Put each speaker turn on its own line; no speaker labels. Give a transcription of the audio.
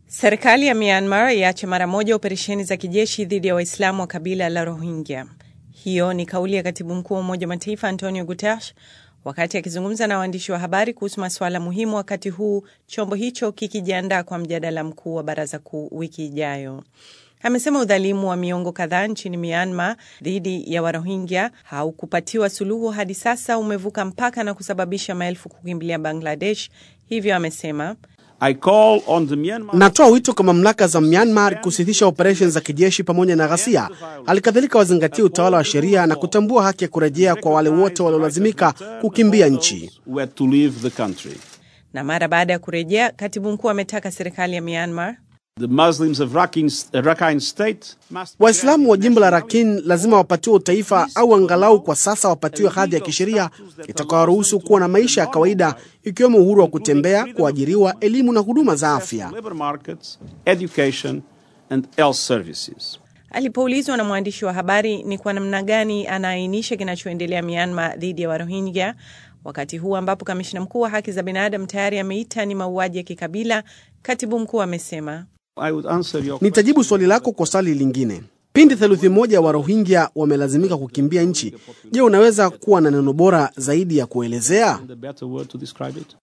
Serikali ya Myanmar iache mara moja operesheni za kijeshi dhidi ya Waislamu wa kabila la Rohingya. Hiyo ni kauli ya katibu mkuu wa Umoja wa Mataifa Antonio Guterres wakati akizungumza na waandishi wa habari kuhusu masuala muhimu, wakati huu chombo hicho kikijiandaa kwa mjadala mkuu wa baraza kuu wiki ijayo. Amesema udhalimu wa miongo kadhaa nchini Myanmar dhidi ya Warohingya haukupatiwa suluhu hadi sasa, umevuka mpaka na kusababisha maelfu kukimbilia Bangladesh. Hivyo amesema
Natoa wito kwa mamlaka za Myanmar kusitisha operesheni za kijeshi pamoja na ghasia. Halikadhalika wazingatie utawala wa sheria na kutambua haki ya kurejea kwa wale wote waliolazimika kukimbia nchi.
Na mara baada ya kurejea, katibu mkuu ametaka serikali ya Myanmar
Waislamu wa jimbo la Rakhine lazima wapatiwe utaifa au angalau kwa sasa wapatiwe hadhi ya kisheria itakayoruhusu kuwa na maisha ya kawaida ikiwemo uhuru wa kutembea, kuajiriwa, elimu na huduma za afya.
Alipoulizwa na mwandishi wa habari ni kwa namna gani anaainisha kinachoendelea Myanmar dhidi ya Warohingya wakati huu ambapo kamishna mkuu wa haki za binadamu tayari ameita ni mauaji ya kikabila, katibu mkuu amesema
Nitajibu swali lako kwa swali lingine. Pindi theluthi moja wa Rohingya wamelazimika kukimbia nchi, je, unaweza kuwa na neno bora zaidi ya kuelezea?